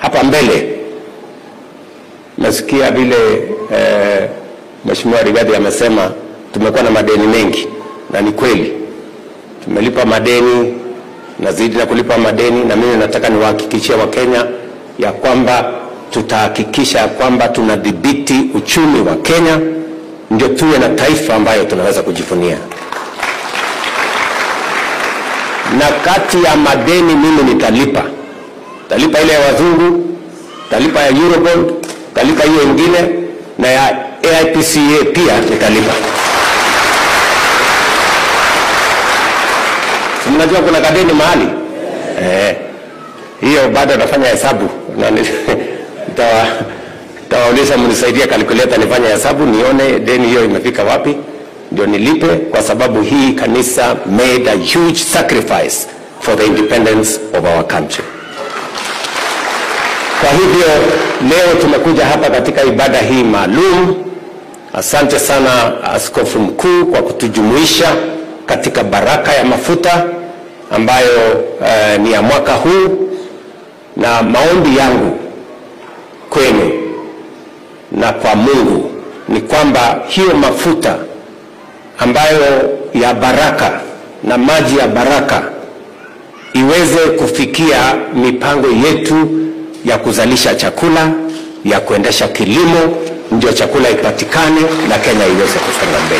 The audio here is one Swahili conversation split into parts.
hapa mbele nasikia vile eh, Mheshimiwa Rigathi amesema tumekuwa na madeni mengi, na ni kweli tumelipa madeni, nazidi na kulipa madeni, na mimi nataka niwahakikishie Wakenya ya kwamba tutahakikisha ya kwamba tunadhibiti uchumi wa Kenya, ndio tuwe na taifa ambayo tunaweza kujivunia. Na kati ya madeni mimi nitalipa, talipa ile ya wazungu, talipa ya Eurobond, talipa hiyo ingine na ya AIPCA pia nitalipa. Si mnajua kuna kadeni mahali eh, hiyo bado nafanya hesabu na ni- nitawa- nitawauliza mnisaidie calculator nifanye hesabu nione deni hiyo imefika wapi ndio nilipe, kwa sababu hii kanisa made a huge sacrifice for the independence of our country. Kwa hivyo leo tumekuja hapa katika ibada hii maalum. Asante sana Askofu Mkuu kwa kutujumuisha katika baraka ya mafuta ambayo eh, ni ya mwaka huu, na maombi yangu kwenu na kwa Mungu ni kwamba hiyo mafuta ambayo ya baraka na maji ya baraka iweze kufikia mipango yetu ya kuzalisha chakula, ya kuendesha kilimo, ndio chakula ipatikane na Kenya iweze kusonga mbele.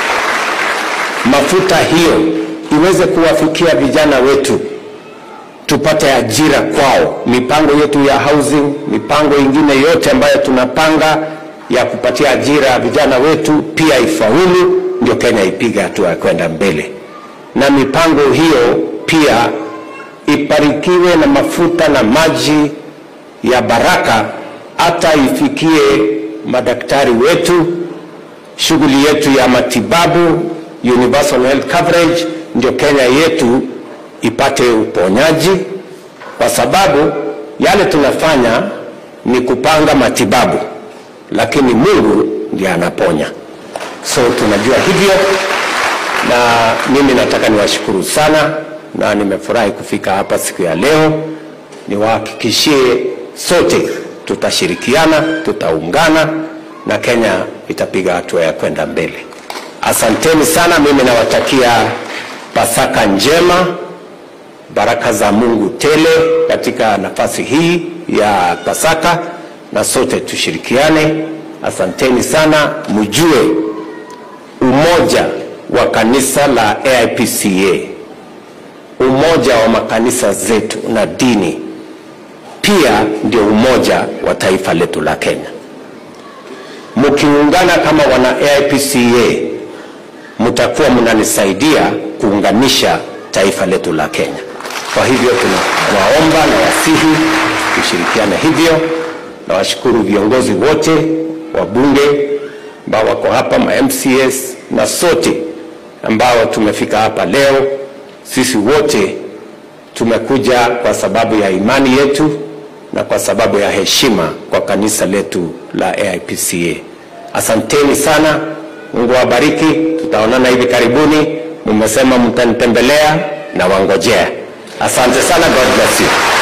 Mafuta hiyo iweze kuwafikia vijana wetu, tupate ajira kwao, mipango yetu ya housing, mipango ingine yote ambayo tunapanga ya kupatia ajira vijana wetu pia ifaulu, ndio Kenya ipige hatua ya kwenda mbele, na mipango hiyo pia ibarikiwe na mafuta na maji ya baraka, hata ifikie madaktari wetu, shughuli yetu ya matibabu, universal health coverage, ndio Kenya yetu ipate uponyaji, kwa sababu yale tunafanya ni kupanga matibabu, lakini Mungu ndiye anaponya. So tunajua hivyo, na mimi nataka niwashukuru sana, na nimefurahi kufika hapa siku ya leo. Niwahakikishie sote tutashirikiana, tutaungana na Kenya itapiga hatua ya kwenda mbele. Asanteni sana, mimi nawatakia Pasaka njema, baraka za Mungu tele katika nafasi hii ya Pasaka, na sote tushirikiane. Asanteni sana, mjue umoja wa kanisa la AIPCA, umoja wa makanisa zetu na dini pia ndio umoja wa taifa letu la Kenya. Mkiungana kama wana AIPCA, mtakuwa mnanisaidia kuunganisha taifa letu la Kenya. Kwa hivyo tunawaomba na wasihi tushirikiane hivyo. Nawashukuru viongozi wote wa bunge ambao wako hapa, ma MCS na sote ambao tumefika hapa leo. Sisi wote tumekuja kwa sababu ya imani yetu na kwa sababu ya heshima kwa kanisa letu la AIPCA. Asanteni sana, Mungu awabariki. Tutaonana hivi karibuni. Mmesema mtanitembelea na wangojea. Asante sana, God bless you.